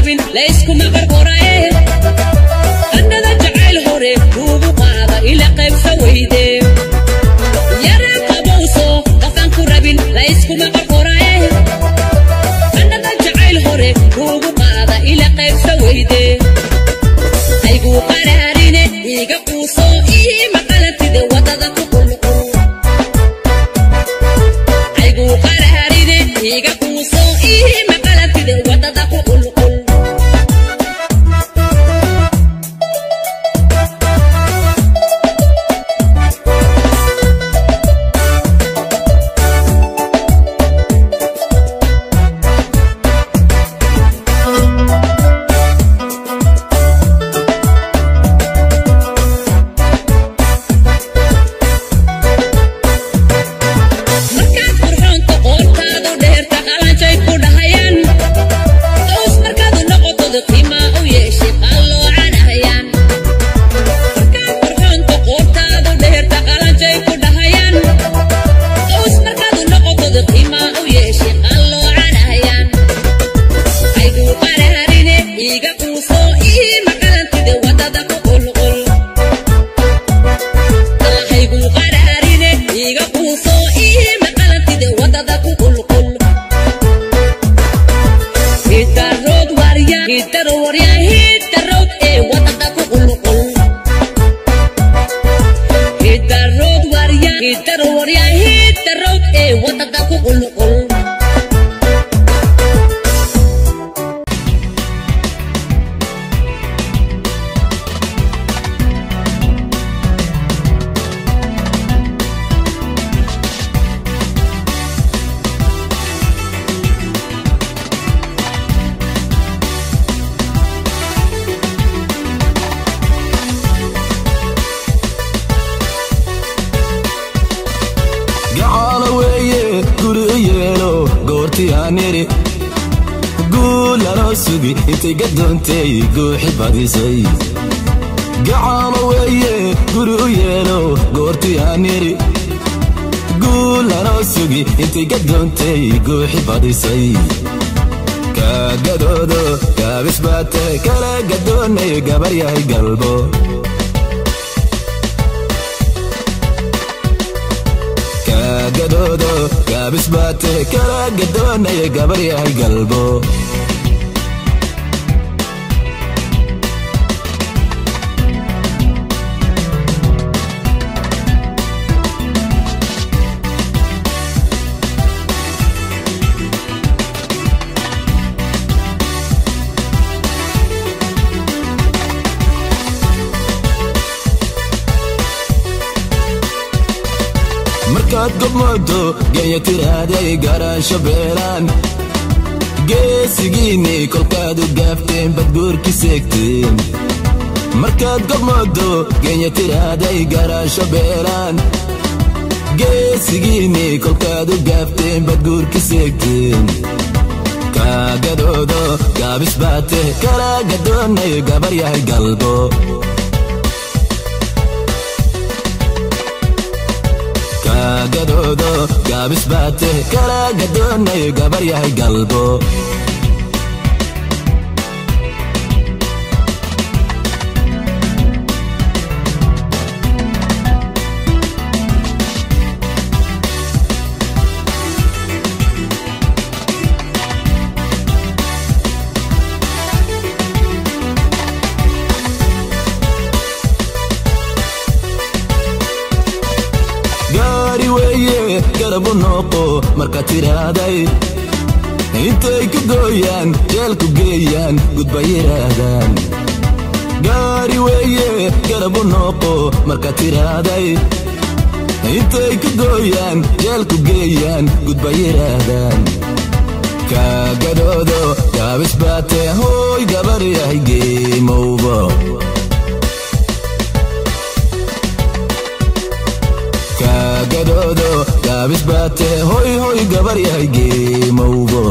rabin layskuma qarqoraye qandhada jacayl hore kuugu qaada ila qaybsa weyde yare qabowso qofaan ku rabin layskuma qarqoraye qandhada jacayl hore kuugu qaada ila qaybsa weyde ayguu qaraarine iga quuso ii maqalantide wadada ku qulqul ayguu qaraarine iga quuso ii maqalantide wadada ku qulqul markaad qurxoonta qoortaadu dheerta qalanjay ku dhahayaan qaws markaadu noqotod qiimaa u yeeshay qalloocanahayaan markaad qurxoonta qoortaadu dheerta qalanjay ku dhahayaan qaws markaadu noqotod qiimaa u yeeshay qalloocanahayaan ayguu qaraarine iiga quuso ii maqalantide wadada ku qulqul hayguu qaraarine iiga quuso ii maqalantide wadada ku qulqul hidarood warya hidaro warya hidarood ee wadada ku qulqul hidarood warya hidaro warya hidarood ee wadada ku qulqul gacaalo weeye guri u yeelo goortii aan idhi guul lanoo sugi intay gadoontay guuxi badisay gacaalo weeye guri u yeelo goortii aan idhi guul lanoo sugi intay gadoontay guuxi badisay kaagadoodo gaabis baate kala gadoonay gabar yahay galbo kaagadoodo gaabis baate kala gadoonaya gabar yahay galbo markaad gobmoodo genya tiraaday garaansho beelaan geesigiinni kolkaad u gaafteen badguurki seegteen markaad gobmoodo genya tiraaday garaansho beelaan geesigiinni kolkaad u gaafteen badguurki seegteen kaagadoodo gaabis baate kala gadoonay gabar yahay galbo kaagadoodo gaabis baate kala gadoonay gabar yahay galbo gaari weeye garabu nooqo marka tiraaday intay ku gooyaan jeelku geeyaan gudba yidhaahdaan gaari weeye garabu nooqo marka tiraaday intay ku gooyaan jeelku geeyaan gudba yidhaahdaan kaagadoodo gaabis baate hooy gabar yahay geemowbo kaagadoodo gaabis baate hoy hoy gabar yahay geemowbo